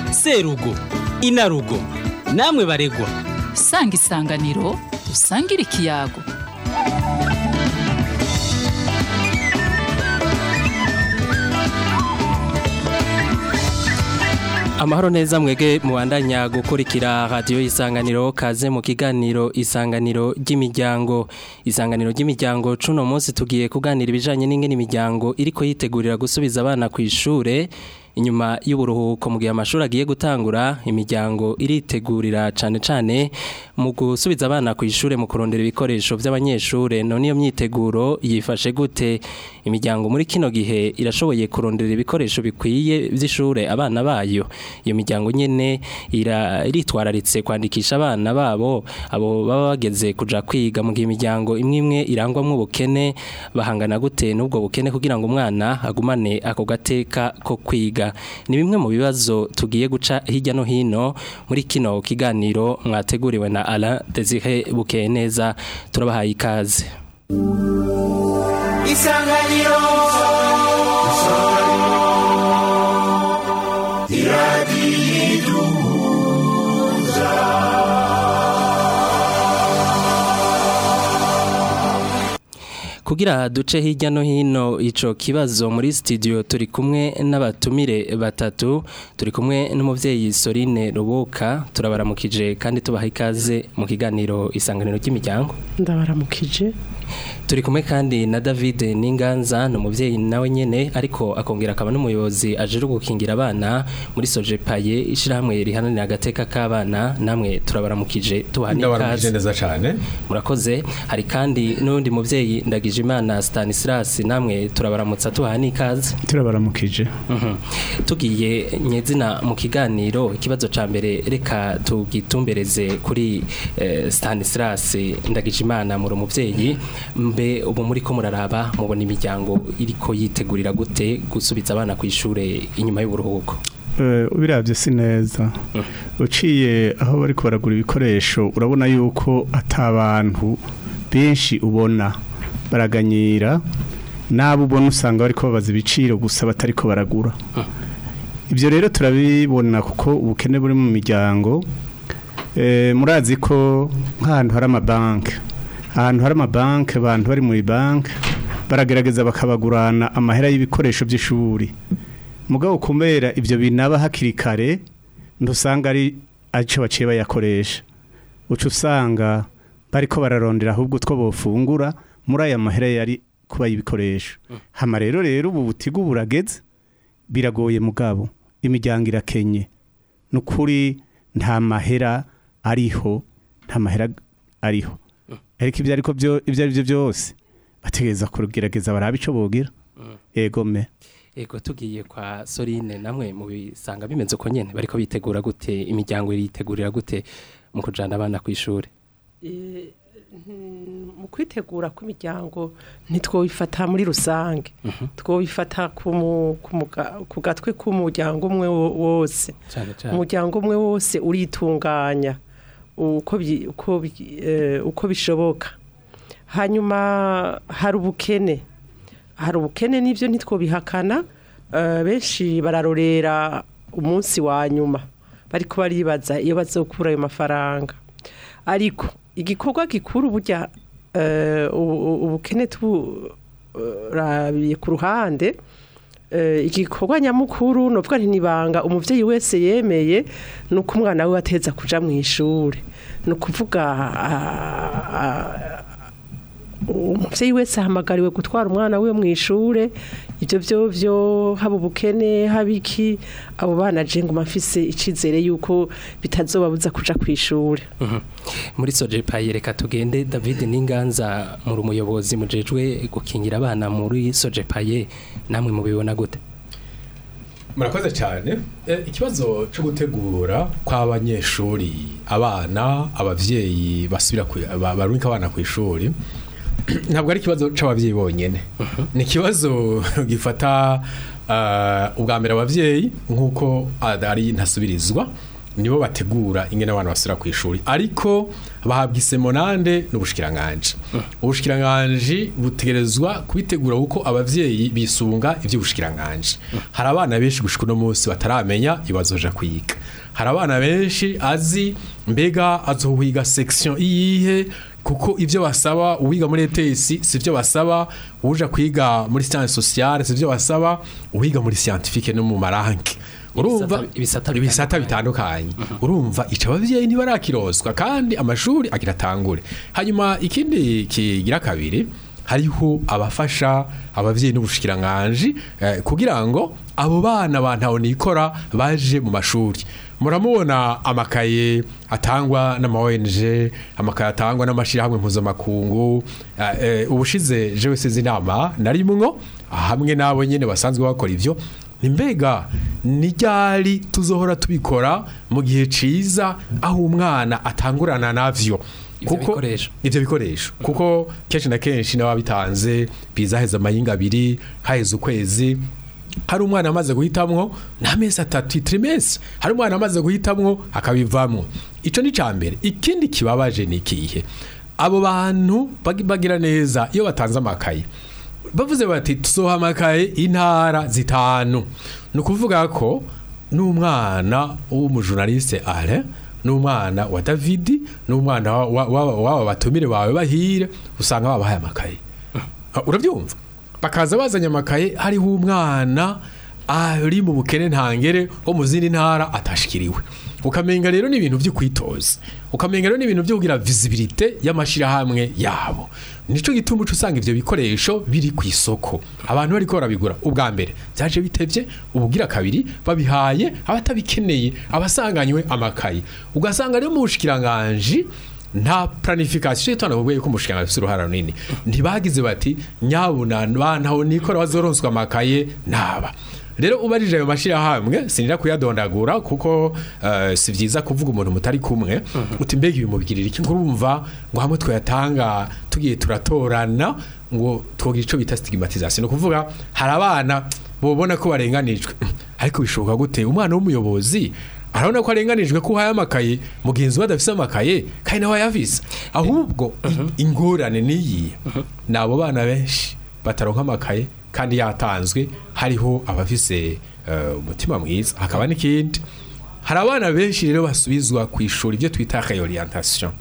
serugo inarugo namwe baregwa sanga isanganiro dusangire ikiyago amahoro neza mwege mubandanya gukurikira radiyo isanganiro kaze mu kiganiro isanganiro ry'imiryango isanganiro ry'imiryango cuno munsi tugiye kuganira ibijanye n'ingene imiryango iriko yitegurira gusubiza abana ku ishure inyuma y'uburuhuko mu gihe amashuri agiye gutangura imiryango iritegurira cane cane mu gusubiza abana ku ishure mu kurondera ibikoresho vy'abanyeshure none iyo myiteguro yifashe gute imiryango muri kino gihe irashoboye kurondera ibikoresho bikwiye vy'ishure abana bayo iyo miryango nyene ira- iritwararitse kwandikisha abana babo abo baba bageze kuja kwiga mu gihe imiryango imwe imwe irangwamwo ubukene bahangana gute n'ubwo bukene kugira ngo umwana agumane ako gateka ko kwiga ni bimwe mu bibazo tugiye guca hirya no hino muri kino kiganiro mwateguriwe na Alain Desire Bukeye neza turabahaye ikaze isanganiro kugira duce hirya no hino ico kibazo muri studio turi kumwe n'abatumire batatu turi kumwe n'umuvyeyi Sorine Rubuka turabaramukije kandi tubaha ikaze mu kiganiro isanganiro ry'imiryango ndabaramukije turi kumwe kandi na David Ninganza ni umuvyeyi nawe nyene ariko akongera akaba n'umuyobozi aje gukingira abana muri Sojepaye ishirahamwe rihananira agateka k'abana namwe turabaramukije tubaha ndabaramukije n'ikaze neza cyane murakoze hari kandi n'undi muvyeyi Ndagijimana Stanislas namwe turabaramutsa tubaha n'ikaze turabaramukije Mhm. tugiye nyezina mu kiganiro ikibazo ca mbere reka tugitumbereze kuri eh, Stanislas Ndagijimana muri umuvyeyi mbe ubu muri ko muraraba mubona imiryango iriko yitegurira gute gusubiza abana ku ishure inyuma y'uburuhuko Eh, ubiravye si neza uciye aho bariko baragura ibikoresho urabona yuko atabantu benshi ubona baraganyira n'abo ubona usanga bariko babaza ibiciro gusa batariko baragura ibyo rero turabibona kuko ubukene buri mu miryango Eh, murazi ko nk'ahantu hari amabanki ahantu hari amabanki abantu bari muri banki baragerageza bakabagurana amahera y'ibikoresho by'ishuri mugabo kumbera ibyo binaba hakiri kare ntusanga ari aco baciye bayakoresha uca usanga bariko bararondera ahubwo two bofungura muri aya mahera yari kuba y'ibikoresho hama rero rero ubu butigu burageze biragoye mugabo imiryango irakenye nukuri nta mahera ariho nta mahera ariho ariko ibyo ariko byo ibyo ari byo byose bategereza kugerageza barabe ico bogira ego me ego tugiye kwa Sorine namwe mu bisanga bimeze uko nyene bariko bitegura gute imiryango iritegurira gute mu kujana abana ku ishure Eh, mm, mu kwitegura kw'imiryango ntitwobifata muri rusange twobifata ku mu- ku muga- ku gatwe k'umuryango umwe wo- wose cyane cyane umuryango umwe wose uritunganya uko bi- uko bi- eh, uko bishoboka hanyuma hari ubukene hari ubukene n'ibyo ntitwobihakana eh, benshi bararorera umunsi wa nyuma bariko baribaza iyo bazokura ayo mafaranga ariko igikorwa gikuru burya eh, ubu- ubu- ubukene turabiye ku ruhande eh, igikorwa nyamukuru novuga nti nibanga umuvyeyi wese yemeye nuko umwana we ateza kuja mu ishure ni ukuvuga ah, ah, umuvyeyi wese ahamagariwe gutwara umwana we mu ishure ibyo byo byo haba ubukene haba iki abo bana je nguma mfise icizere yuko bitazobabuza kuja ku ishure muri Sojepaye reka tugende David Ninganza muri umuyobozi mujejwe gukingira abana muri Sojepaye namwe mubibona gute murakoze cyane Eh, ikibazo cyo gutegura kw'abanyeshuri abana abavyeyi basubira ku- ba- barungika abana ku ishuri ntabwo ari ikibazo c'abavyeyi bonyene ni ikibazo gifata ah, ubwa mbere abavyeyi nk'uko ari ntasubirizwa nibo bategura ingene abana basubira ku ishuri ariko bahabwa isemonande n'ubushikiranganje ubushikiranganje butegerezwa kubitegura kuko abavyeyi bisunga ivy'ubushikiranganje hari abana benshi gushika uno munsi bataramenya ibazoja kwiga hari abana benshi azi mbega azohiga section iyihe kuko ivyo basaba uwiga muri ETS sivyo basaba uja kwiga muri science sociale sivyo basaba uwiga muri scientifique no mu maranki urumva Ibisata- ibisata ibisata bitandukanye urumva ico abavyeyi ntibarakiroswa kandi amashuri agira atangure hanyuma ikindi kigira kabiri hariho abafasha abavyeyi n'ubushikiranganje eh, kugira ngo abo bana bantaho nikora baje mu mashuri muramubona amakaye atangwa n'ama ONG amakaye atangwa n'amashirahamwe mpuzamakungu eh, eh, ubushize jewe sizi inama narimwo hamwe n'abo nyene basanzwe bakora ivyo ni mbega ni ryari tuzohora tubikora mu gihe ciza aho umwana atangurana navyo Ivyo bikoresho. ivyo bikoresho kuko kenshi na kenshi n'ababitanze bizaheza amayinga abiri haheze ukwezi hari umwana amaze guhitamwo n'amezi atatu trimestre hari umwana amaze guhitamwo akabivamwo ico ni cambere ikindi kibabaje ni ikihe abo bantu bagi- bagira neza iyo batanze amakaye bavuze bati tuzoha amakaye intara zitanu ni ukuvuga ko n'umwana w'umujurnaliste ale n'umwana wa davidi n'umwana wa- wa- wa- w'aba batumire bawe bahire usanga babahaye amakaye Ah, urabyumva bakaza bazanye amakaye hariho umwana ari mu bukene ntangere wo mu zindi ntara atashikiriwe ukamenga rero n'ibintu byo kwitoza ukamenga rero n'ibintu byo kugira visibilité y'amashirahamwe yabo nico gituma uca usanga ivyo bikoresho biri ku isoko abantu bariko barabigura ubwa mbere byaje bitevye ubugira kabiri babihaye abatabikeneye abasanganywe amakaye ugasanga rero mu bushikiranganje nta planification itana kubwo yuko umushikanga afite uruhara runini ntibagize bati nyabuna bantaho nikora bazoronswa amakaye naba rero ubarije ayo mashirahamwe sinira kuyadondagura kuko eh, si vyiza kuvuga umuntu mutari kumwe uti mbega ibi mubigirira iki ngurumva ngo hamwe twayatanga tugiye turatorana ngo twogira ico bita stigmatisation no kuvuga hari abana bobona ko barenganijwe ariko bishoboka gute umwana w'umuyobozi arabona ko arenganijwe ko uhaye amakaye mugenzi we adafise amakaye kandi nawe ayafise ahubwo i- ingorane niyi ni abo bana benshi bataronka amakaye kandi yatanzwe hariho abafise eh, umutima mwiza hakaba n'ikindi hari abana benshi rero basubizwa ku ishuri ibyo twita reorientation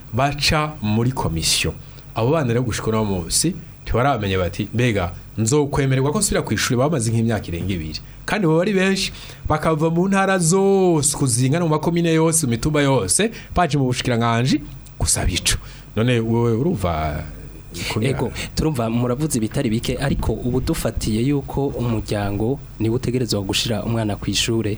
baca muri komisiyo abo bana rero gushika uno munsi ntibaramenya bati mbega nzokwemererwa ko nsubira ku ishuri bamaze nk'imyaka irenga ibiri kandi baba ari benshi bakava mu ntara zose kuzingana mu makomine yose mu mitumba yose baje mu bushikiranganje gusaba ico none wowe urumva kugira- Ego turumva muravuze ibitari bike ariko ubu dufatiye yuko umuryango niwe utegerezwa gushira umwana ku ishure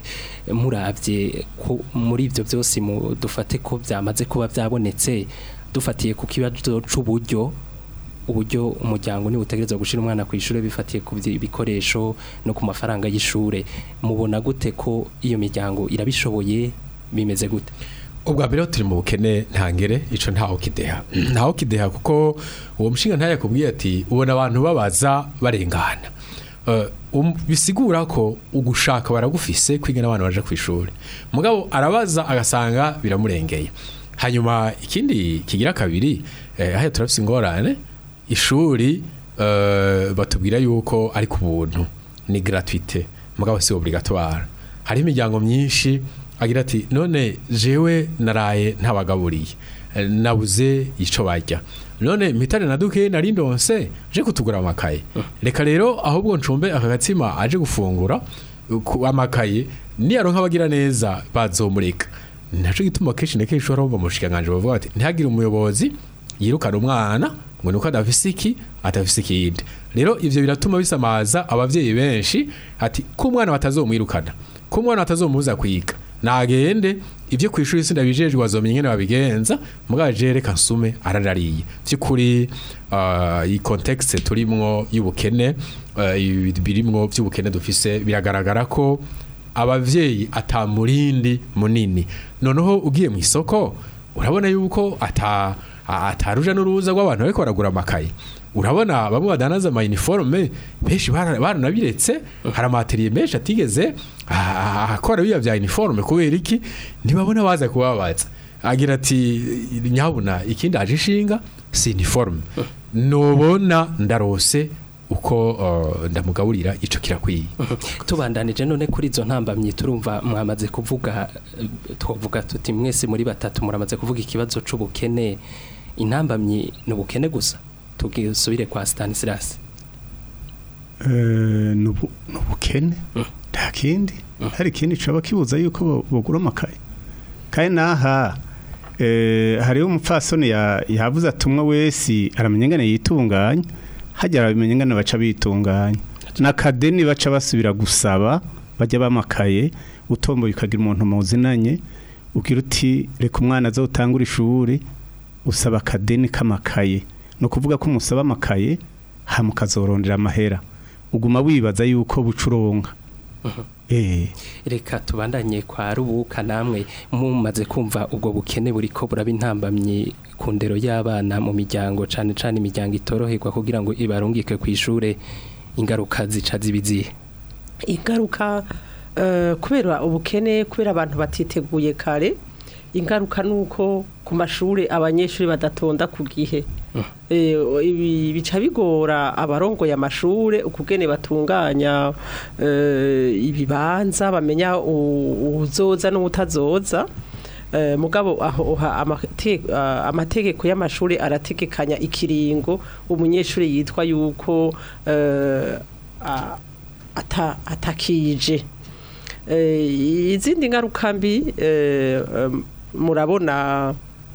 muravye ko muri ivyo byose mu dufate ko byamaze kuba byabonetse dufatiye ku kibazo c'uburyo uburyo umuryango niwe utegerezwa gushira umwana ku ishure bifatiye ku byi- bikoresho no ku mafaranga y'ishure mubona gute ko iyo miryango irabishoboye bimeze gute ubwa mbere turi mu bukene ntangere ico ntaho kideha ntaho kideha kuko uwo mushinga ntaye yakubwiye ati ubona abantu babaza barengana Eh, um- bisigura ko ugushaka baragufise kwiga n'abantu baje ku ishuri mugabo arabaza agasanga biramurengeye hanyuma ikindi kigira kabiri eh, haya turafise ingorane ishuri eh, batubwira yuko ari ku buntu ni gratuite mugabo si obligatoire hari imiryango myinshi agira ati none jewe naraye ntabagaburiye eh, nabuze ico barya none mpitane na duke nari ndonse je kutugura amakaye reka rero ahubwo ncumbe aka gatsima aje gufungura ku amakaye niyaronka abagira neza bazomureka naco gituma kenshi na kenshi ushobora kumva mu bushikanganje bavuga bati ntihagire umuyobozi yirukana umwana ngo nuko adafise iki adafise ikindi rero ivyo biratuma bisamaza abavyeyi benshi ati ko umwana batazomwirukana ko umwana batazomubuza kwiga nagende ibyo ku ishuri sindabijejwe bazomenya ingene babigenza mugabo je reka nsume ararariye vy'ukuri uh, iyi context turimwo y'ubukene uh, ibi- birimwo vy'ubukene dufise biragaragara ko abavyeyi atamurindi munini noneho ugiye mu isoko urabona yuko ata a- ataruja n'uruza rw'abantu bariko baragura amakaye urabona bamwe badanaza ama uniforme benshi bara- baranabiretse hari amateriye menshi atigeze ah, akora biya bya uniforme kubera iki ntibabona baza kubabaza agira ati nyabuna ikindi aje ishinga si uniforme nubona ndarose uko uh, ndamugaburira ico kirakwiye tubandanije none kuri izo ntambamyi turumva mwamaze kuvuga eh, twavuga tuti mwese muri batatu muramaze kuvuga ikibazo c'ubukene intambamyi ni ubukene gusa tugisubire kwa Stanislas Eh, nubu- nubukene nta kindi hari ikindi caba kibuza yuko bo- bogura amakaye kandi naha eh, hariho umupfasoni ya- yavuze ati umwe wese aramenya ingene yitunganya hajya aramenya ingene baca bitunganya n'akadeni baca basubira gusaba bajya bamakaye utomboye ukagira umuntu muzinanye ugira uti reka umwana azotangura ishuri usaba akadeni k'amakaye ni ukuvuga ko umusaba amakaye hama ukazorondera amahera uguma wibaza yuko bucuronka eh reka tubandanye kwa rubuka namwe mumaze kumva ubwo bukene buriko buraba intambamyi ku ndero y'abana mu miryango cane cane imiryango itoroherwa kugira ngo ibarungike ku ishure ingaruka zica zibizihe ingaruka eh, kubera ubukene kubera abantu batiteguye kare ingaruka nuko ku mashuri abanyeshuri badatonda ku gihe Eh, ibi bica bigora abarongoye amashure ukugene batunganya eh, ibibanza bamenya u- uwuzoza n'uwutazoza Eh, mugabo aho ha- amate- ah, amategeko y'amashuri arategekanya ikiringo umunyeshuri yitwa yuko eh, a- ata- atakije Eh, izindi ngaruka mbi eh, em, murabona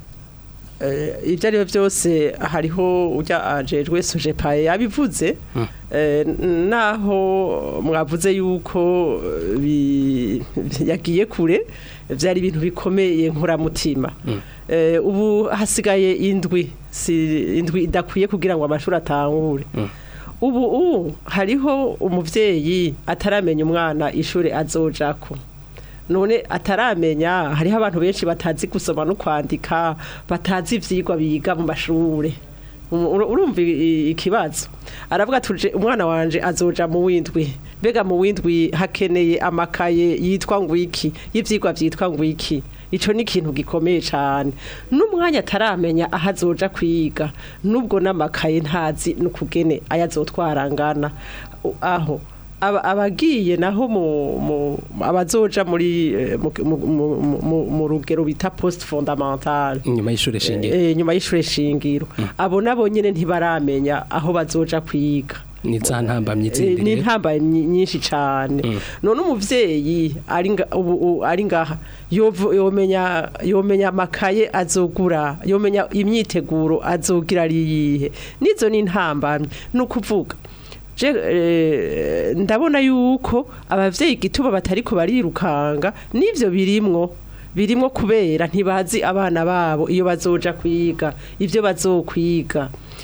eh, ibyo ari byo byose hariho ujya ajejwe sojepaye yabivuze eh, n- naho mwavuze yuko eh, bi- yagiye kure byari ibintu bikomeye nkuramutima Eh, ubu hasigaye indwi si indwi idakwiye kugira ngo amashuri atangure ubu ubu hariho umuvyeyi ataramenya umwana ishuri azojako none ataramenya hariho abantu benshi batazi gusoma no kwandika batazi ivyigwa biga mu mashure Um, ur- urumva i- i- ikibazo aravuga tuje umwana wanje azoja mu windwi mbega mu windwi hakeneye amakaye yitwa ngwiki y'ivyigwa vyitwa ngwiki ico ni ikintu gikomeye cane n'umwanya ataramenya aho azoja kwiga nubwo n'amakaye ntazi n'ukugene ayazotwarangana U- aho aba- abagiye naho mu mu- abazoja muri eh, mu- mu- mu- mu- mu rugero bita post fondamental inyuma y'ishure shingiro eh, nyuma y'ishure shingiro abo nabo nyene ntibaramenya aho bazoja kwiga ni za ntambamyi Eh, zindi ni rero. ntambaye nyi- nyinshi cyane none umuvyeyi ari nga- ubu ubu ari ngaha yovu- yomenya yomenya amakaye azogura yomenya imyiteguro azogira ari yihe nizo ni ntambamye ni ukuvuga je eh, ndabona yuko abavyeyi igituma batariko barirukanga n'ivyo birimwo birimwo kubera ntibazi abana babo iyo bazoja kwiga ivyo bazokwiga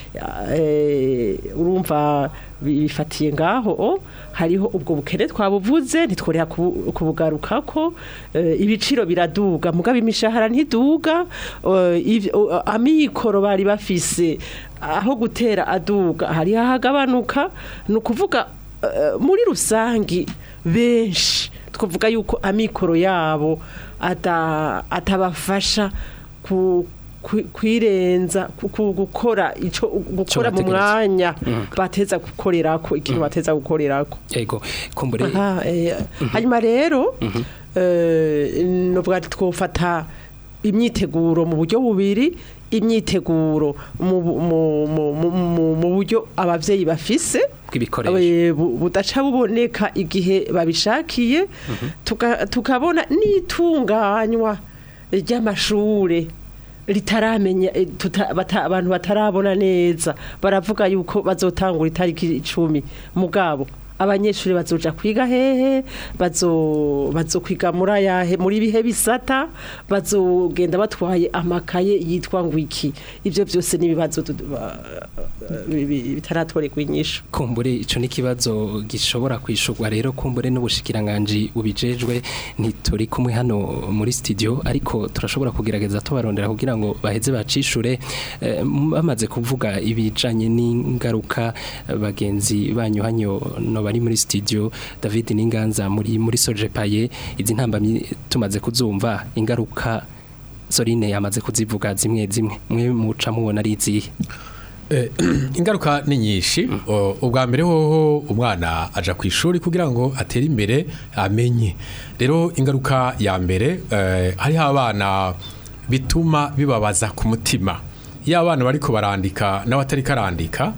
eh, urumva bifatiye ngaho o hariho ubwo bukene twabuvuze ntitworera kubu- kubugarukako eh, ibiciro biraduga mugabo imishahara ntiduga eh, iv- o- amikoro bari bafise aho gutera aduga hari hahagabanuka ni ukuvuga eh, muri rusangi benshi twavuga yuko amikoro yabo ata- atabafasha ku kwi- kwirenza ku- ku- gukora ico gukora mu bategerezwa. mwanya bateza gukorerako ikintu bateza gukorerako yego kumbure Aha, eh, hanyuma rero eh, nubwo twofata imyiteguro mu buryo bubiri imyiteguro mu bu- mu- mu- mu- mu- mu buryo abavyeyi bafise bw'ibikoresho eh, bu- budaca buboneka igihe babishakiye tuka- tukabona n'itunganywa ry'amashure ritaramenya eh, tuta- bata- abantu batarabona neza baravuga yuko bazotangura itariki icumi mugabo abanyeshuri bazoja kwiga hehe bazo bazokwiga muri ayahe muri bihe bisata bazogenda batwaye amakaye yitwa ngwiki ivyo byose nibibazo bitaratorerwa inyishu kumbure ico ni kibazo gishobora kwishurwa rero kumbure n'ubushikiranganje ubijejwe ntituri kumwe hano muri studio ariko turashobora kugerageza tubarondera kugira ngo baheze bacishure eh, bamaze kuvuga ibijanye n'ingaruka eh, bagenzi banyu hanyo no bari muri studio David Ninganza muri muri Sojepaye izi ntambamye tumaze kuzumva ingaruka Sorine yamaze kuzivuga zimwe zimwe mwe muca mubona ari izihe Eh, ingaruka ni nyinshi O, ubwa mbere hoho umwana aja ku ishuri kugira ngo atere imbere amenye rero ingaruka ya mbere eh, hariho abana bituma bibabaza ku mutima iyo abana bariko barandika n'abatari karandika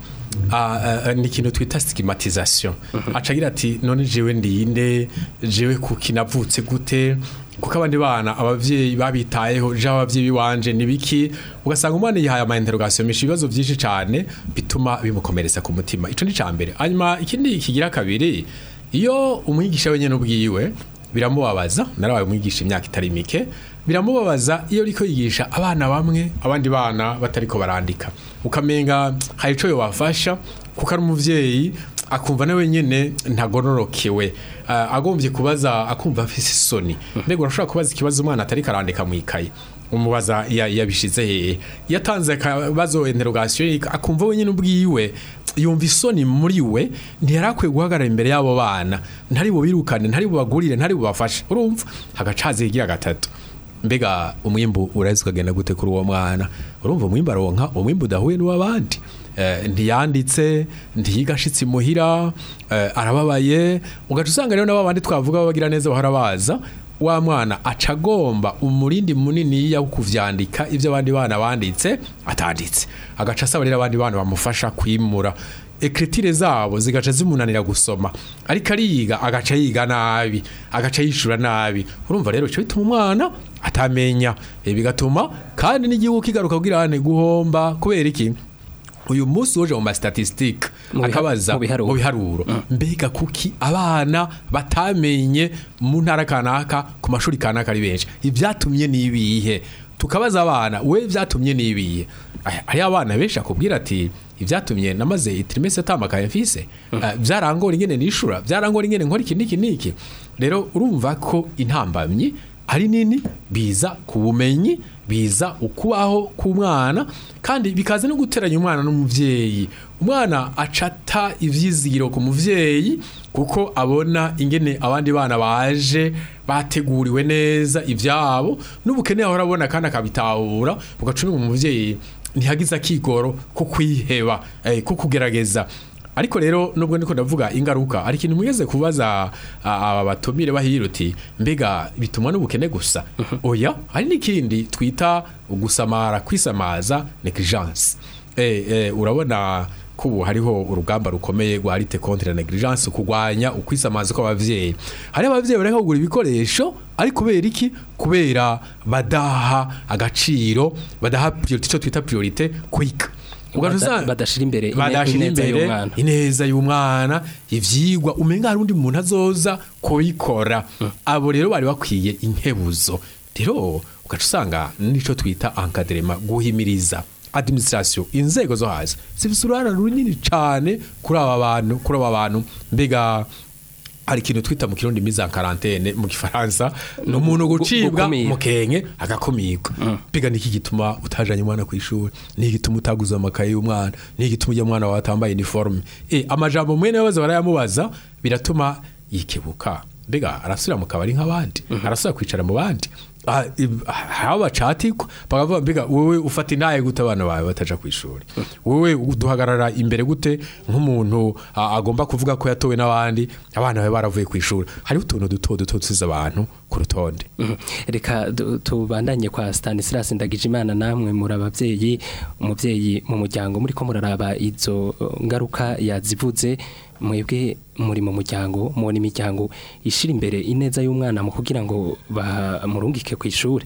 ah, eh, ni ikintu twita stigmatisation acagira ati none jewe ndinde jewe kuki navutse gute kuko abandi bana abavyeyi babitayeho je abavyeyi biwanje nibiki ugasanga umwana yihaye ama interrogation menshi ibibazo byinshi cyane bituma bimukomeretsa ku mutima ico ni cambere hanyuma ikindi kigira kabiri iyo umwigisha wenyene ubwiwe biramubabaza narabaye umwigisha imyaka itari mike biramubabaza iyo ariko yigisha abana bamwe abandi bana batariko barandika ukamenga hari ico yobafasha kuko ari umuvyeyi akumva nawe nyene ntagororokewe uh, agombye kubaza akumva afise isoni mbega urashobora kubaza ikibazo umwana atari karandika mu ikaye umubaza ya- yabishize hehe yatanze akabazo interrogation akumva wenyine ubwiwe yumva isoni muri we ntiyarakwiye guhagarara imbere y'abo bana ntari bubirukane ntari bubagurire ntari bubafashe urumva hagacaza igira gatatu mbega umwimbu urahise ukagenda gute kuri uwo mwana urumva umwimbu aronka umwimbu udahuye n'uw'abandi Eh, ntiyanditse ntiyiga ashitse imuhira eh, arababaye ugaca usanga rero n'aba bandi twavuga babagira neza bahora baza wa mwana aca agomba umurindi munini wo kuvyandika ivyo abandi bana banditse atanditse agaca asaba rero abandi bana bamufasha kwimura ekritire zabo zigaca zimunanira gusoma ariko ariyiga agaca yiga nabi agaca yishura nabi urumva rero ico bituma umwana atamenya Eh, bigatuma kandi n'igihugu kigaruka kugira ane guhomba kubera iki uyu munsi uje mu mastatistike Mu biha- akabaza mu biharuro. mu biharuro mbega kuki abana batamenye mu ntara kanaka ku mashuri kanaka ari benshi ibyatumye nibihe tukabaza abana we byatumye nibihe Aya- hariyo abana benshi akubwira ati ibyatumye namaze itrimese atamakaye mfise Eh, byarangora ingene nishura byarangora ingene nkora iki niki niki rero urumva ko intambamyi ari nini biza ku bumenyi biza ukubaho k'umwana kandi bikaza no guteranya umwana n'umuvyeyi umwana acata ivyizigiro ku muvyeyi kuko abona ingene abandi bana baje bateguriwe neza ivyabo n'ubukene ahora abona kandi akabitahura ugacumi mu muvyeyi ntihagize akigoro ko kwiheba eh, ko kugerageza ariko rero nubwo ndiko ndavuga ingaruka ari ikintu mwigeze kubaza a- aba batumire bahira uti mbega bitumwa n'ubukene gusa oya hari n'ikindi twita gusamara kwisamaza negligence eh, eh, urabona ko ubu hariho urugamba rukomeye rwa lite contre la negligence kugwanya ukwisamaza kw'abavyeyi hari abavyeyi bareka kugura ibikoresho ari kubera iki kubera badaha agaciro badaha priorite ico twita priorite kwiga Ugaca Bada- usanga- badashira imbere ine- badashira ineza imbere y'umwana. ineza y'umwana ivyigwa umenga hari undi muntu azoza kubikora abo rero bari bakwiye inkebuzo rero ugaca usanga nico twita encadrement guhimiriza administration inzego zo hasi zifise uruhara runini cane kuri aba bantu kuri aba bantu mbega hari ikintu twita mu kirundi mise en quarantaine mu gifaransa ni umuntu gu- gucibwa gukumira. mu kenke agakumirwa mbega niki gituma utajanye umwana ku ishuri niki gituma utaguze amakaye y'umwana niki gituma ujya mwana wawe atambaye uniforme eh amajambo mwene baza barayamubaza biratuma yikebuka mbega arasubira mu kabari nk'abandi arasubira kwicara mu bandi Ah, ib- haba bacatikwa bakavuga mbega wowe ufata intaye gute abana bawe bataja ku ishuri wowe duhagarara imbere gute nk'umuntu ah, agomba kuvuga ko yatowe n'abandi abana bawe baravuye ku ishuri hariho utuntu duto duto tuziza abantu ku rutonde Mhm. reka du- tubandanye kwa Stanislas Ndagijimana namwe muri abavyeyi umuvyeyi mu muryango muri ko muraraba izo uh, ngaruka yazivuze mwebwe muri mu muryango mubona imiryango ishira imbere ineza y'umwana mu kugira ngo bamurungike ku ishuri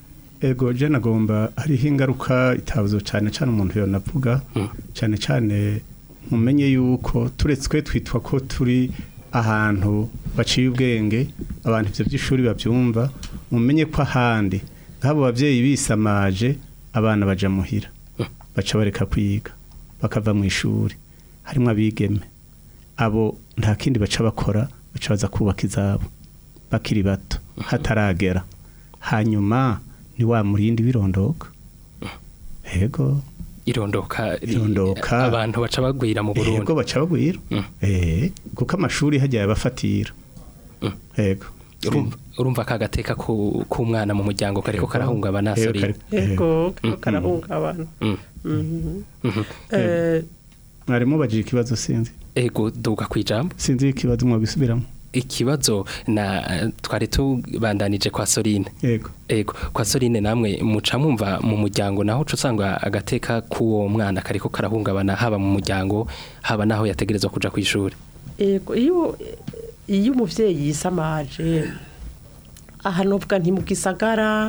ego je nagomba hariho ingaruka itabuzo cyane cyane umuntu yonavuga cyane cyane mumenye yuko turetswe twitwa ko turi ahantu baciye ubwenge abantu ivyo by'ishuri bavyumva mumenye ko ahandi nk'abo bavyeyi bisamaje abana baja muhira baca bareka kwiga bakava mu ishuri harimo abigeme abo nta kindi baca bakora baca baza kubaka izabo bakiri bato hataragera hanyuma ni wa murindi birondoka yego irondoka Irondoka. abantu baca bagwira mu Burundi yego baca bagwira Mm. eh kuko amashuri hajya yabafatira yego urumva urumva ka gateka ku k'umwana mu muryango kariko karahungabana Yego, sori kari- yego kariko karahungabana Mm. Mhm. Mhm. Eh, mwarimu bagira ikibazo sinzi ego duga kwijambo sinzi ikibazo mwabisubiramo ikibazo na twari tubandanije kwa Sorine yego ego kwa Sorine namwe muca mwumva mu muryango naho uca usanga agateka k'uwo mwana kariko karahungabana haba mu muryango haba naho yategerezwa kuja ku ishuri Ego iyo iyo umuvyeyi yisamaje ahanobwa nti mu gisagara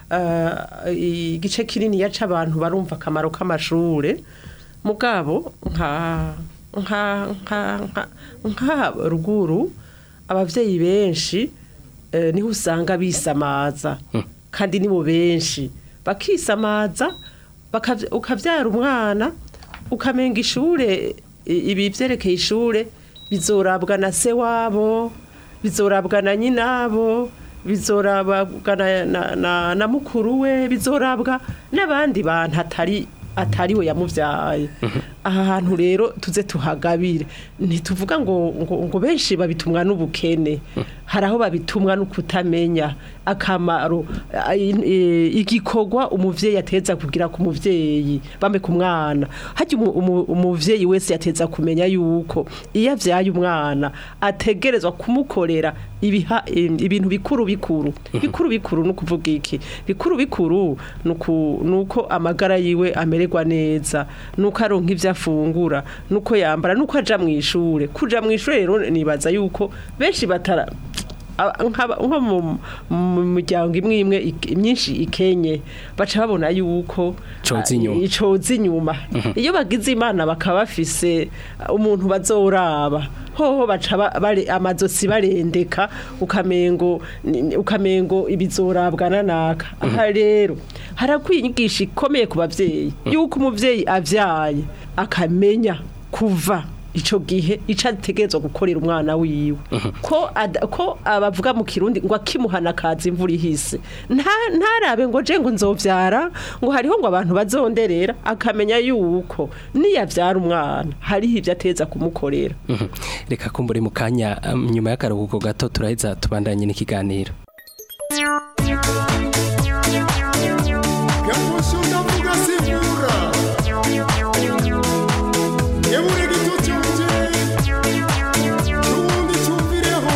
eh, igice kinini yaca abantu barumva akamaro k'amashure mugabo nka nka nka nka nka ruguru abavyeyi benshi eh, niho usanga bisamaza kandi nibo benshi bakisamaza bakavy- ukavyara umwana ukamenga ishure i- ibi vyerekeye ishure bizorabwa na se wabo bizorabwa na nyinabo bizorabwa na, na, na, na mukuru we bizorabwa n'abandi bantu atari atari we yamuvyaye aha hantu rero tuze tuhagabire ntituvuga ngo, ngo, ngo benshi babitumwa n'ubukene hari aho babitumwa no kutamenya akamaro a- i- i- igikorwa umuvyeyi ateza kugira ku muvyeyi bambe ku mwana harya umu- umu- umuvyeyi wese yateza kumenya yuko iyo avyaye umwana ategerezwa kumukorera ibiha im- ibintu bikuru bikuru bikuru bikuru no kuvuga iki bikuru bikuru nuku nuko amagara yiwe amererwa neza nuko aronka ivyo afungura nuko yambara nuko aja mu ishure kuja mu ishure rero nibaza yuko benshi batara aba- nk'aba- nko mu- mu miryango imwe imwe ik- myinshi ikenye baca babona yuko Coza inyuma. ah, icoza inyuma iyo bagize imana bakaba bafise umuntu bazoraba hoho baca ba- bare- amazosi barendeka ukamengo ni- ukamengo ibizorabwa nanaka aha rero harakwiye inyigisho ikomeye ku bavyeyi yuko umuvyeyi avyaye akamenya kuva ico gihe ico ategerezwa gukorera umwana wiwe ko ada- ko abavuga mu kirundi ngo akimuhana kaza imvura ihise nta ntarabe ngo je ngo nzovyara ngo hariho ngo abantu bazonderera akamenya yuko niyavyara umwana hariho ivyo ateza kumukorera Mhm. reka kumbure mu kanya um, nyuma y'akaruhuko gato turaheza tubandanye n'ikiganiro Yamusha ndavuga sivura Yebure gitutu mje Nubundi cyumvireho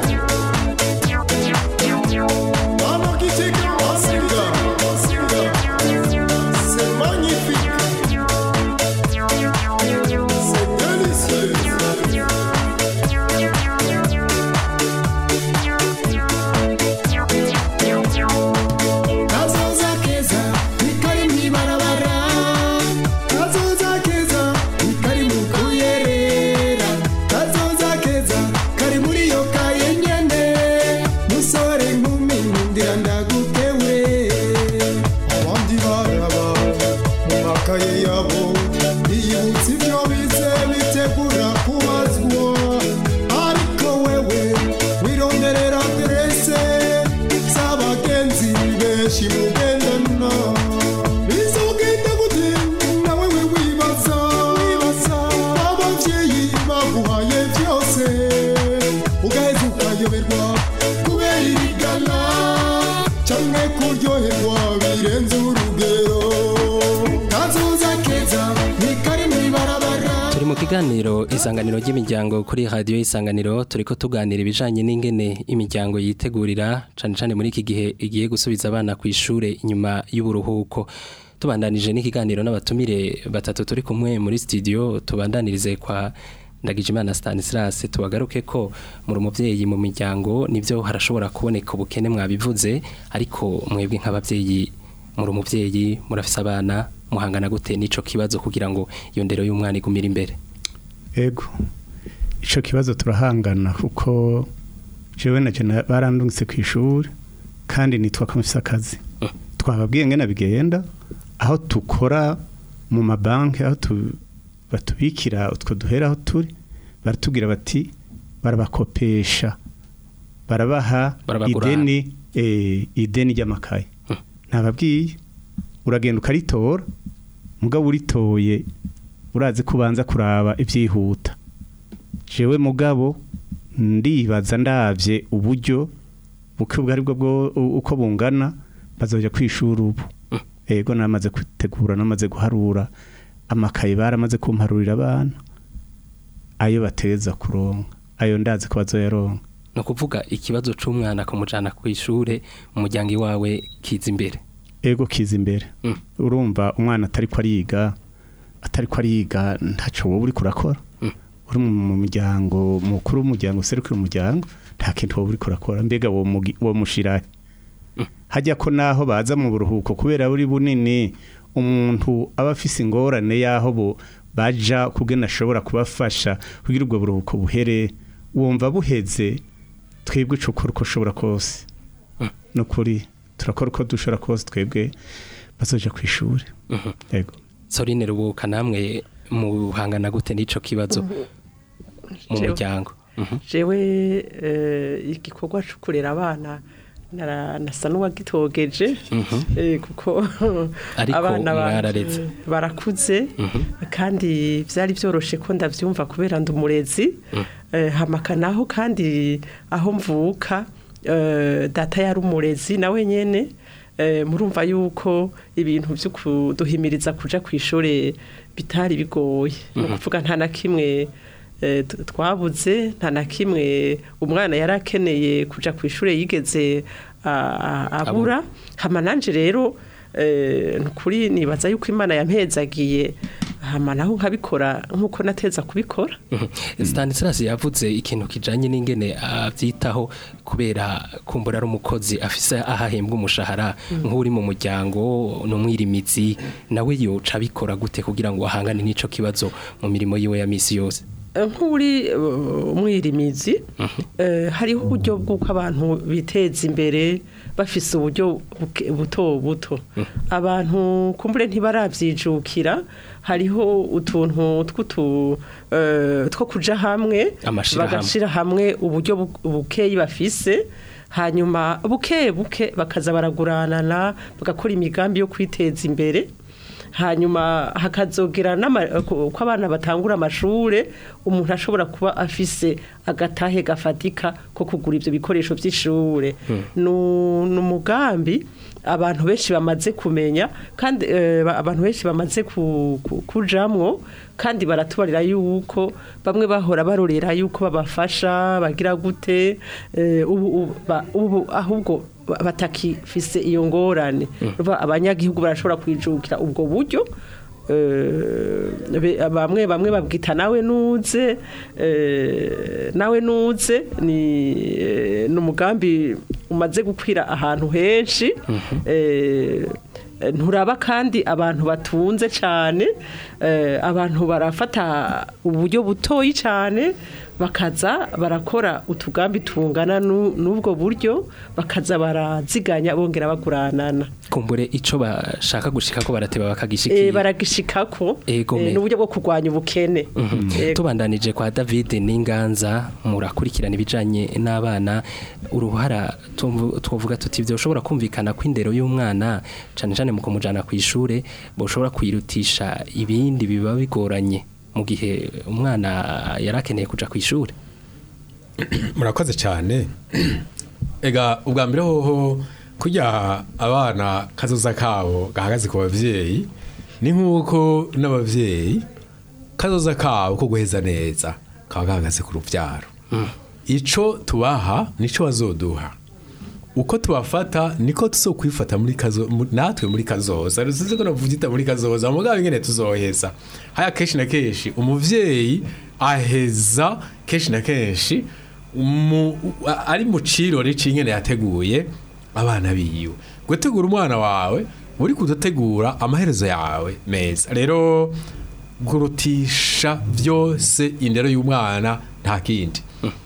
Mama kiteka wasinga C'est magnifique C'est délicieux Kazoza keza nikari mwibarabara Kazoza keza nikari mu kuyerera Kazoza keza kari muri yo kaye nyene Musore nkumi nkundira ndagutewe Abandi baraba mu makaye yabo Biyibutsa ibyo bize bitegura kubazwa Ariko wewe wironderera aderese z'abagenzi benshi mugendana bizogenda gute nawe we wibaza wibaza abavyeyi baguhaye byose ugaheza ukayoberwa kubera irigana canke kuryoherwa birenze urugero kazoza keza ntikari mw'ibarabara turi mu kiganiro isanganiro ry'imiryango kuri radiyo isanganiro turiko tuganira ibijanye n'ingene imiryango yitegurira cane cane muri iki gihe igiye gusubiza abana ku ishure inyuma y'uburuhuko tubandanije n'ikiganiro n'abatumire batatu turi kumwe muri studio tubandanirize kwa Ndagijimana Stanislas tubagaruke ko muri umuvyeyi mu miryango nivyo harashobora kuboneka ubukene mwabivuze ariko mwebwe nk'abavyeyi muri umuvyeyi murafise abana muhangana gute n'ico kibazo kugira ngo iyo ndero y'umwana igumire imbere ego ico kibazo turahangana kuko jewe na jena barandungitse ku ishuri kandi nitwa ko mfise akazi twababwiye ngene bigenda aho tukora mu mabanki aho tu- batubikira utwo duhera aho turi baratubwira bati barabakopesha barabaha Barabagurana. ideni eh, ideni ry'amakaye ntababwiye uragenda ukaritora mugabo uritoye urazi ko ubanza kuraba ibyihuta jewe mugabo ndibaza ndavye uburyo buke ubwo aribwo bwo uko bungana bazoja kwishura ubu ego namaze gutegura namaze guharura amakaye baramaze kumparurira abana ayo bateza kuronka ayo ndazi ko bazoyaronka ni ukuvuga ikibazo c'umwana kumujana ku ishure umuryango iwawe kiza imbere ego kiza imbere Mm. urumva umwana atari ko ariga atari ko ariga ntaco wowe uri kurakora Mm. uri mu muryango mukuru w'umuryango userukira umuryango nta kintu wowe uri kurakora mbega wo mugi- wo mushirahe hajya ko naho baza mu buruhuko kubera buri bunini umuntu aba afise ingorane y'aho bo baja kugena ashobora kubafasha kugira ubwo buruhuko buhere wumva buheze twebwe ico ukora uko ushobora kose ni ukuri turakora uko dushobora kose twebwe bazoja ku ishuri Mhm. yego sorine rubuka namwe muhangana gute n'ico kibazo mu Jewe- muryango Mhm. jewe eh, igikorwa cyo kurera abana nara- nasa n'uwagitogeje eh, kuko Ariko abana banje mwarareze. barakuze kandi byari byoroshe ko ndabyumva kubera ndi umurezi eh, hamaka naho kandi aho mvuka eh, data yari umurezi nawe nyene eh, murumva yuko ibintu byo kuduhimiriza kuja ku ishuri bitari bigoye ni ukuvuga nta na kimwe eh, t- twabuze nta na kimwe umwana yari akeneye kuja ku ishuri yigeze a- a- abura hama nanje rero eh, nukuri nibaza yuko imana yampezagiye hama naho nkabikora nk'uko nateza kubikora Stanislas yavuze ikintu kijanye n'ingene avyitaho kubera kumbura ari umukozi afise ahahembwa umushahara nk'uri mu muryango n'umwirimizi nawe yoca abikora gute kugira ngo ahangane n'ico kibazo mu mirimo yiwe ya misi yose nk'uri uh, umwirimizi eh, hariho uburyo bw'uko abantu biteza imbere bafise uburyo buke- buto buto abantu kumbure ntibaravyijukira hariho utuntu tw'utu eh, two kuja hamwe Amashirahamwe. bagashira hamwe uburyo bu- bukeyi bafise hanyuma buke buke bakaza baraguranana bagakora imigambi yo kwiteza imbere hanyuma hakazogera n'ama- ko ko abana batangura amashure umuntu ashobora kuba afise agatahe gafatika ko kugura ivyo bikoresho vy'ishure Nu- ni umugambi abantu benshi bamaze kumenya kandi eh, ba- abantu benshi bamaze ku- ku- kujamwo kandi baratubarira yuko bamwe bahora barorera yuko babafasha bagira gute eh, ubu ubu- ba- ubu ahubwo ba- batakifise iyo ngorane Urumva abanyagihugu barashobora kwijukira ubwo buryo eh, be- bamwe bamwe babwita nawe nuze eh, nawe nuze ni eh, ni umugambi umaze gukwira ahantu henshi eh, nturaba kandi abantu batunze cyane eh, abantu barafata uburyo butoyi cyane bakaza barakora utugambi tungana nu- n'ubwo buryo bakaza baraziganya bongera baguranana kumbure ico bashaka gushika ko barateba Eh, bakagishikira baragishikako Ego, eh, me. n'uburyo bwo kurwanya ubukene Eh, tubandanije kwa David n'inganza murakurikirana ibijanye n'abana uruhara tumvu- twovuga tuti byo ushobora kumvikana ko indero y'umwana cane cane mu kumujana ku ishure boshobora kwirutisha ibindi biba bigoranye mu gihe umwana yarakeneye kuja ku ishure murakoze cyane ega ubwa mbere hoho kujya abana kazoza kabo gahagaze ku bavyeyi ni nk'uko n'abavyeyi kazoza kabo ko guheza neza kaba gahagaze ku rubyaro ico tubaha nico bazoduha uko tubafata niko tuzokwifata muri kazo mu- natwe muri kazoza rusize ko navugita muri kazoza mugabo ingene tuzoheza haya kenshi na kenshi umuvyeyi aheza kenshi na kenshi mu, a- ari mu cirori c'ingene yateguye abana biwe gutegura umwana wawe uri kudategura amaherezo yawe meza rero gurutisha byose indero y'umwana nta kindi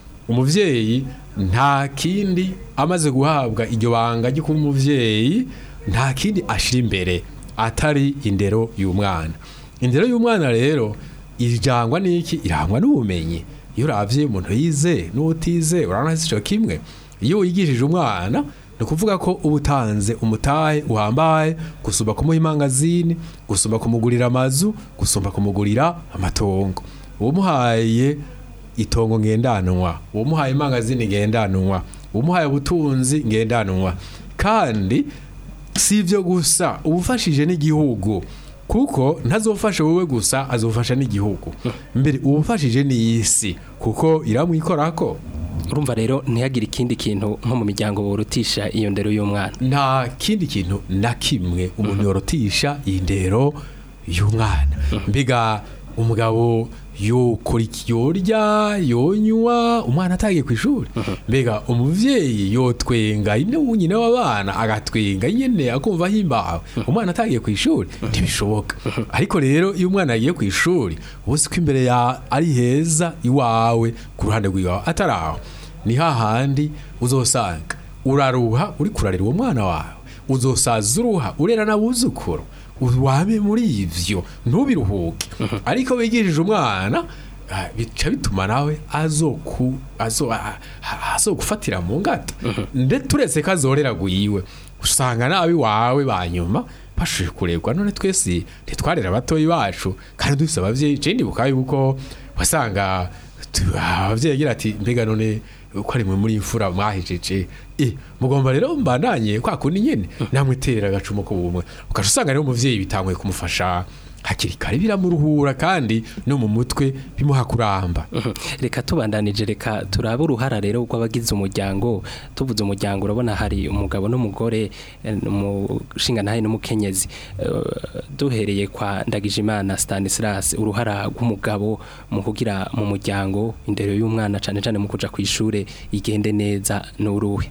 umuvyeyi nta kindi amaze guhabwa iryo banga ryo kuba umuvyeyi nta kindi ashira imbere atari indero y'umwana indero y'umwana rero irangwa n'iki irangwa n'ubumenyi iyo uravye umuntu yize n'utize urabona sico kimwe iyo wigishije umwana ni ukuvuga ko uba utanze umutahe uhambaye gusumba kumuha imangazini gusumba kumugurira amazu gusumba kumugurira amatongo uwamuhaye itongo ngendanwa uwamuhaye imangazini ngendanwa uwamuhaye ubutunzi ngendanwa kandi si ibyo gusa uba ufashije n'igihugu kuko ntazofasha wowe gusa azofasha n'igihugu mbere uba ufashije n'isi kuko iramwikorako urumva rero ntihagire ikindi kintu nko mu miryango borutisha iyo ndero y'umwana nta kindi kintu na kimwe umuntu yorotisha iyi ndero y'umwana mbega umugabo yokora iki yorya yonywa umwana atagiye ku ishuri mbega umuvyeyi yotwenga ine nyine w'abana agatwenga nyene akumva ahimbawe umwana atagiye ku ishuri ntibishoboka ariko rero iyo umwana yagiye ku ishuri uzi ko imbere ya ari heza iwawe ku ruhande rw'iwawe atari aho ni hahandi uzosanga uraruha uri kurarira uwo mwana wawe uzosaza uruha urera n'abuzukuru wame muri ivyo ntubiruhuke ariko wigishije umwana ah, bica bituma nawe azoku azo ah, ah, azogufatira mu ngata nde turetse ko azorera guyiwe usanga nabi wawe banyuma bashoje kuregwa none twese ntitwarera abatoyi bacu kandi dufise abavyeyi je ndibuka yuko wasanga tu- abavyeyi agira ati mbega none uko ari mwe muri imfura mwahejeje eh mugomba rero mbandanye kwa kundi nyene namwe tera agacumu ko bumwe ukaca usanga rero umuvyeyi bitanguye kumufasha hakiri kare biramuruhura kandi no mu mutwe bimuha kuramba reka tubandanije reka turabe uruhara rero rw'abagize umuryango tuvuze umuryango urabona hari umugabo n'umugore eh, umushinga ntahe n'umukenyezi Eh, duhereye kwa Ndagijimana Stanislas uruhara rw'umugabo mu kugira mu muryango indero y'umwana cane cane mu kuja ku ishure igende neza n'uruhe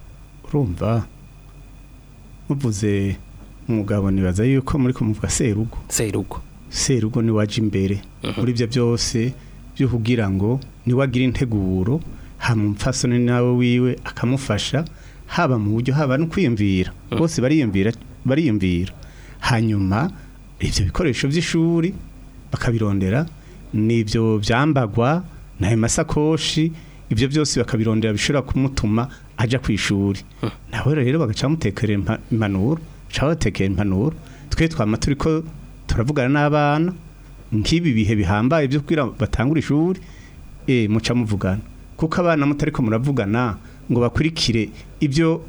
urumva muvuze umugabo nibaza yuko muri kumuvuga serugo serugo serugo ni waje imbere muri ibyo byose byo kugira ngo niwagira integuro hama umupfasoni nawe wiwe akamufasha haba mu buryo haba no kwiyumvira bose bariyumvira bariyumvira hanyuma ibyo bikoresho by'ishuri bakabirondera n'ibyo byambagwa n'ayo masakoshi ibyo byose bakabirondera bishobora kumutuma ajya ku ishuri nawe rero bagaca bamutekera impa- impanuro baca batekera impanuro twe twama turi ko turavugana n'abana nk'ibi bihe bihambaye byo kugira batangure ishuri eh muca muvugana kuko abana mutariko muravugana ngo bakurikire ibyo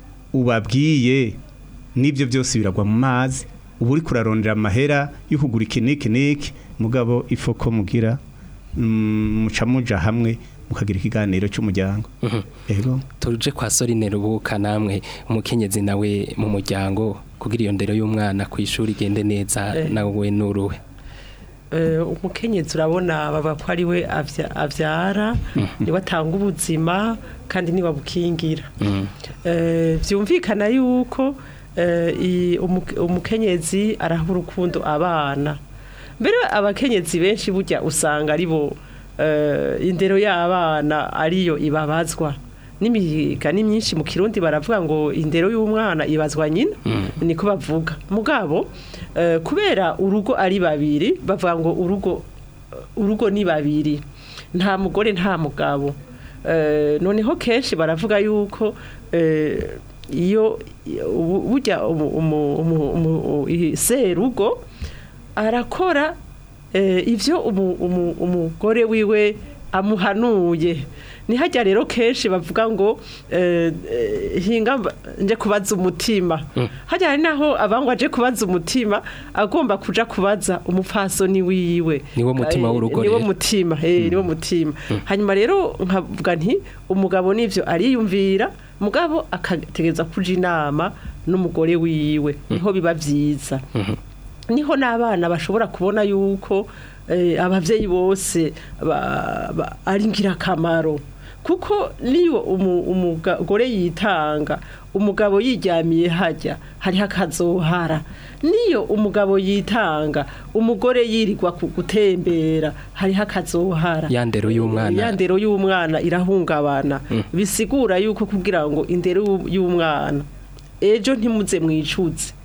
ubabwiye n'ibyo byose biragwa mu mazi uba uri kurarondera amahera yo kugura iki n'iki n'iki mugabo ifoko mugira mm, muca muja hamwe mukagira ikiganiro cy'umuryango ego tuje kwa Sorine Rubuka namwe umukenyezi nawe mu muryango kugira iyo ndero y'umwana ku ishuri igende neza Eh. nawe n'uruhe Eh, umukenyezi urabona baba ko ari we avya- avyara niwe atanga ubuzima kandi niwe abukingira Eh, vyumvikana yuko eh, i- umu- umukenyezi araha urukundo abana mbere abakenyezi benshi burya usanga ari bo eh, indero y'abana ariyo ibabazwa n'imigani myinshi mu kirundi baravuga ngo indero y'umwana ibazwa nyina niko bavuga mugabo eh, kubera urugo ari babiri bavuga ngo urugo urugo ni babiri nta mugore nta mugabo Eh, noneho kenshi baravuga yuko eh, iyo ubu- burya umu- umu- umu- umu- i- serugo arakora eh, ivyo umu- umu- umugore wiwe amuhanuye nihajya rero kenshi bavuga ngo eh, eh, hinga mba- nje kubaza umutima hajya hari naho abangwa aje kubaza umutima agomba kuja kubaza umupfasoni wiwe Niwo mutima Eh, w'urugo niwo rero. mutima eh niwo mutima hanyuma rero nkavuga nti umugabo nivyo ariyumvira mugabo akategeza kuja inama n'umugore wiwe niho biba vyiza niho n'abana bashobora kubona yuko eh, abavyeyi bose ba- ba- ari ngirakamaro kuko niyo umu- umugore yitanga umugabo yiryamiye hajya hariho akazohara niyo umugabo yitanga umugore yirirwa ku gutembera hariho akazohara Ya ndero y'umwana. ya ndero y'umwana irahungabana bisigura yuko kugira ngo indero y'u- y'umwana ejo ntimuze mwicuze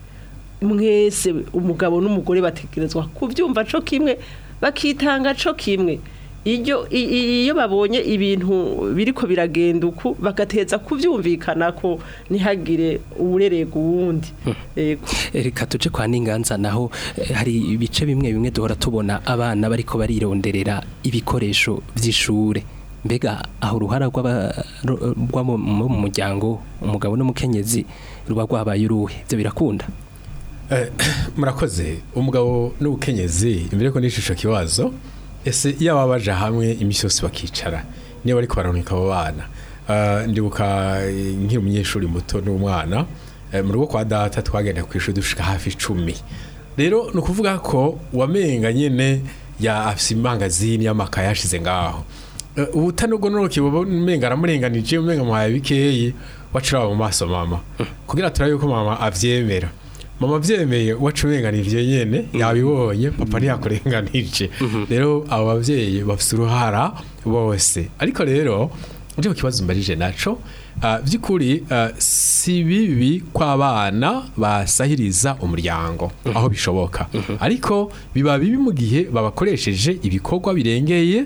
mwese umugabo n'umugore bategerezwa kubyumva co kimwe bakitanga co kimwe iyo i- i- iyo babonye ibintu biriko biragenda uku bagateza kuvyumvikana ko ntihagire uwurerega uwundi yego reka tuje kwa n'inganza naho eh, hari ibice bimwe bimwe duhora tubona abana bariko barironderera ibikoresho vy'ishure mbega aho uruhara rw'aba- ru- rw'abo mu mu muryango umugabo n'umukenyezi ruba rwabaye uruhe ibyo birakunda Eh, murakoze umugabo n'ubukenyezi imbere ko n'ishusho kibazo ese iyo baba baje hamwe iminsi yose bakicara niyo bari kubaronika abo bana Eh, ndibuka eh, nkiri umunyeshuri muto n'umwana eh, mu rugo kwa data twagenda ku ishuri dushika hafi icumi rero ni ukuvuga ko wamenga nyene ya afise imangazini y'amakaye yashize ngaho Eh, ubutanogonoke buba umenga aramurenganije umenga muhaye bikeyi wacira mu maso mama kugira turabe yuko mama avyemera mama avyemeye wacu urenganije nyene yabibonye papa ntiyakurenganije rero abo bavyeyi bafise uruhara bose ariko rero uje ku kibazo mbarije naco ah, vy'ukuri ah, si bibi kw'abana basahiriza umuryango aho bishoboka ariko biba bibi mu gihe babakoresheje ibikorwa birengeye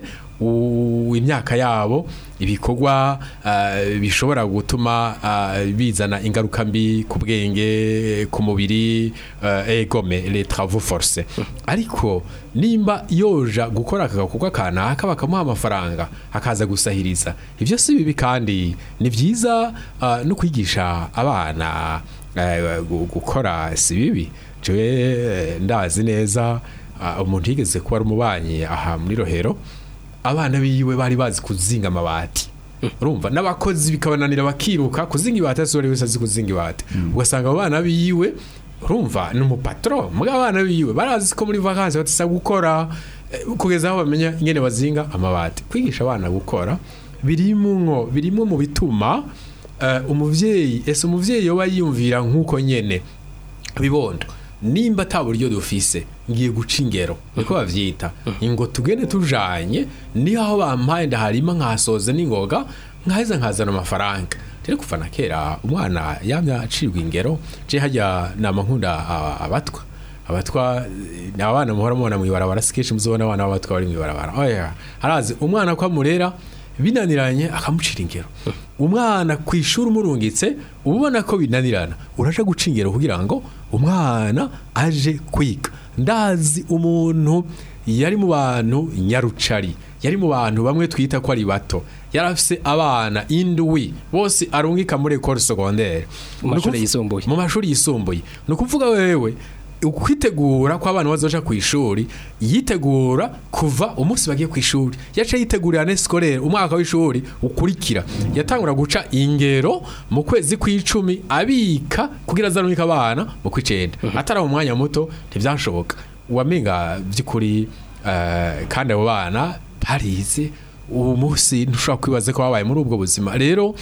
u- imyaka yabo ibikorwa ah, bishobora gutuma ah, bizana ingaruka mbi ku bwenge ku mubiri ah, egome les travaux forcés ariko nimba yoja gukora aka gakorwa kanaka bakamuha amafaranga akaza gusahiriza ibyo si bibi kandi ni byiza ah, no kwigisha abana eh, gu- gukora si bibi jewe eh, ndazi neza ah, umuntu yigeze kuba ari umubanyi aha muri rohero abana biwe bari bazi kuzinga amabati urumva n'abakozi bikabananira bakiruka kuzinga ibati ese wari wese azi kuzinga ibati ugasanga abo bana biwe urumva ni umupatro muga abana biwe barazi ko muri vacances batisa gukora eh, kugeza aho bamenya ingene bazinga amabati kwigisha abana gukora birimwo birimwo mu bituma eh, umuvyeyi ese umuvyeyi yoba yiyumvira nk'uko nyene bibondo nimba ata buryo dufise ngiye guca ingero niko bavyita ngo tugende tujanye niho aho bampaye ndaharima nkasoze n'ingoga nkaheza nkazana amafaranga rero kuva na kera umwana yamya acirwa ingero je hajya nama nkunda a- abatwa abatwa eh, ni abana muhora mubona mw'ibarabara si kenshi muzobona abana b'abatwa bari mw'ibarabara oya harazi umwana ko amurera binaniranye akamucira ingero umwana ku ishuri umurungitse uba ubona ko binanirana uraje guca ingero kugira ngo umwana aje kwiga ndazi umuntu yari mu bantu nyarucari yari mu bantu bamwe twita ko ari bato yari afise abana indwi bose arungika muri ekole secondaire Mu mashuri Ni ukuv- yisumbuye. mu mashuri yisumbuye ni ukuvuga wewe ukwitegura ko abana bazoja ku ishuri yitegura kuva umunsi bagiye ku ishuri yaca yitegurira ne scolaire umwaka w'ishuri ukurikira yatangura guca ingero mu kwezi kw'icumi abika kugira azarungika abana mu kw'icenda atari mu mwanya muto ntivyashoboka wamenga vy'ukuri eh, kandi abo bana barize ubu munsi ntushobora kwibaza ko babaye muri ubwo buzima rero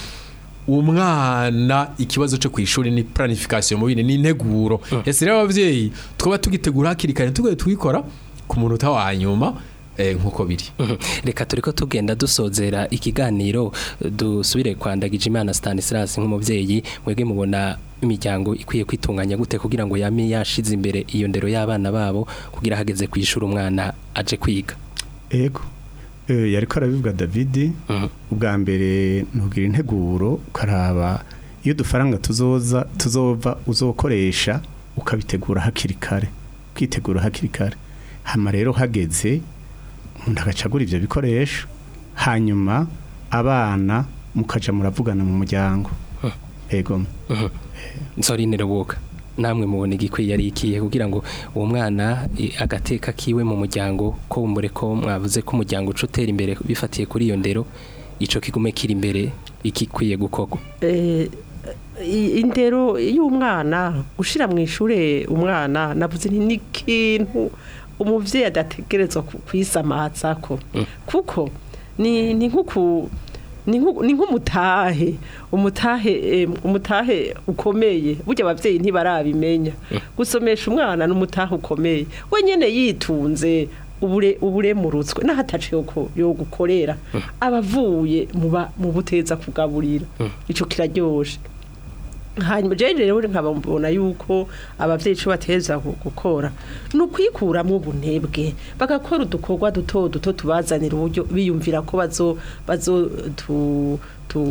umwana ikibazo cyo ku ishuri ni planification mu bindi ni integuro ese rero abavyeyi twaba tugitegura hakiri kare tugoye tugikora ku munota wa nyuma eh, nk'uko biri Mhm. reka turiko tugenda dusozera ikiganiro dusubire kwa Ndagijimana Stanislas nk'umuvyeyi mwebwe mubona imiryango ikwiye kwitunganya gute kugira ngo yame yashize imbere iyo ndero y'abana babo kugira hageze kwishura umwana aje kwiga ego Eh, yariko arabivuga David Mhm. ubwa mbere ntugira integuro ukaraba iyo dufaranga tuzoza tuzova uzokoresha ukabitegura hakiri kare ukitegura hakiri kare hama rero hageze umuntu agacagura ivyo bikoresho hanyuma abana mukaja muravugana mu muryango ego Nsorine Rubuga namwe mubona igikwiye ari ikihe kugira ngo uwo mwana i- agateka kiwe mu muryango ko bumbure ko mwavuze ko umuryango uca utera imbere bifatiye kuri iyo ndero ico kigume kiri imbere ikikwiye gukorwa Eh, i- indero y'umwana gushira mu ishure umwana navuze nti ni ikintu umuvyeyi adategerezwa ku- kwisamatsako kuko ni ni nkuku ni nku- ni nk'umutahe umutahe eh, umutahe ukomeye burya abavyeyi ntibarabimenya gusomesha umwana n'umutahe ukomeye wenyene yitunze ubure uburemurutswe n'ahataciye ko yo gukorera abavuye mu ba- mu buteza kugaburira ico kiraryoshe hanyuma jeje rero nkaba mbona yuko abavyeyi ico bateza gu- gukora ni ukwikuramwo ubunebwe bagakora udukorwa duto duto tubazanira uburyo biyumvira ko bazo bazo tu, tu,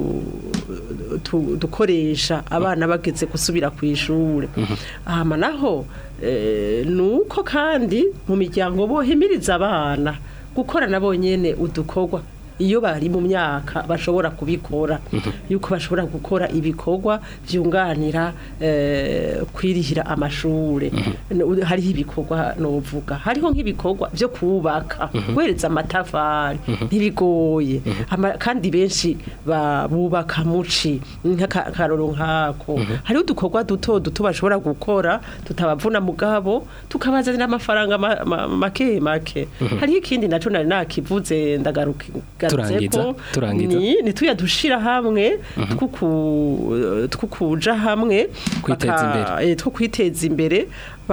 tu, dukoresha abana bageze gusubira ku ishure hama naho eh, nuko kandi mu miryango bohimiriza abana gukora nabo nyene udukorwa iyo bari mu myaka bashobora kubikora yuko bashobora gukora ibikorwa byunganira eh, kwirihira amashure No- hariho ibikorwa novuga hariho nk'ibikorwa byo kubaka guhereza amatafari ntibigoye Ama- kandi benshi ba- bubaka muci nk'akaroro nkako hariho udukorwa duto duto bashobora gukora tutabavuna mugabo tukabazanira amafaranga ma- ma- make make hariho ikindi naco nari nakivuze ndagaruka Turangiza, turangiza. ni ni tuya dushira hamwe twuku twukuja hamwe Kwiteza baka- eh, two kwiteza imbere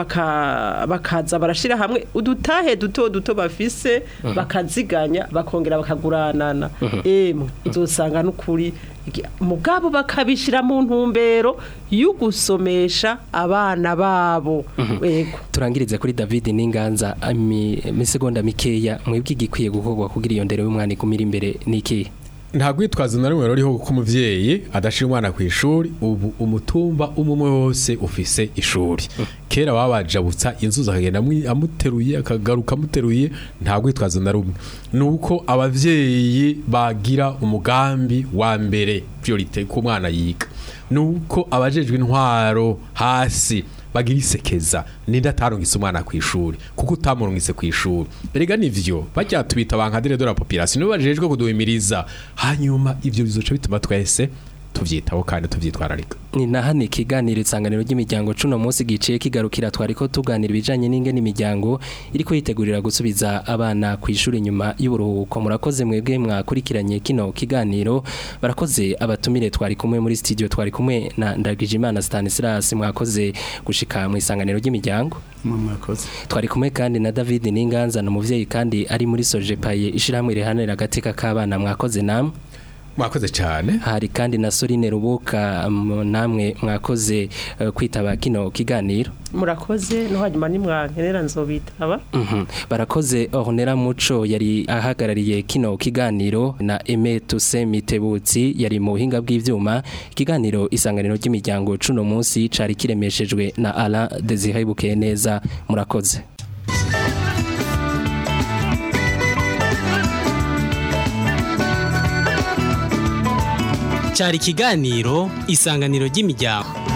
baka bakaza barashira hamwe udutahe duto duto bafise bakaziganya bakongera bakaguranana emwe uzosanga n'ukuri iki- mugabo bakabishira mu ntumbero y'ugusomesha abana babo yego turangirize kuri David Ninganza ami misegonda mikeya mwebwe igikwiye gukorwa kugira iyo ndero y'umwana ikumira imbere niki nta rwitwazo na rumwe ruriho kuko umuvyeyi adashira umwana ku ishuri ubu umutumba umwe wose ufise ishuri kera babajabutsa inzuzi akagenda amwi- amuteruye akagaruka amuteruye nta rwitwazo na rumwe ni uko abavyeyi bagira umugambi wa mbere priorite ku mwana yiga ni uko abajejwe intwaro hasi bagira isekeza ninde atarungitse umwana ku ishuri kuko utamurungitse ku ishuri erega nivyo bajya tubita bankadire de la population nibo bajejwe kuduhimiriza hanyuma ivyo bizoca bituma twese tuvyitaho kandi tuvyitwararika ni na hano ikiganiro isanganiro ry'imiryango cuno munsi giciye kigarukira twariko tuganira ibijanye n'ingene imiryango iriko yitegurira gusubiza abana ku ishuri nyuma y'uburuhuko murakoze mwebwe mwakurikiranye kino kiganiro barakoze abatumire twari kumwe muri studio twari kumwe na Ndagijimana Stanislas mwakoze gushika mu isanganiro ry'imiryango mwakoze twari kumwe kandi na David Ninganza na muvyeyi kandi ari muri Sojepaye ishirahamwe rihanira agateka k'abana mwakoze namwe mwakoze cyane hari kandi na Soline Rubuka um, namwe mwakoze uh, kwitaba kino kiganiro murakoze no hanyuma nimwankenera nzobitaba Mhm. barakoze Ornera Muco yari ahagarariye kino kiganiro na Aime Tuse Mitebutsi yari mu buhinga bw'ivyuma ikiganiro isanganiro ry'imiryango cuno munsi cari kiremeshejwe na Alain Desire Bukeneza murakoze cyari ikiganiro isanganiro ry'imiryango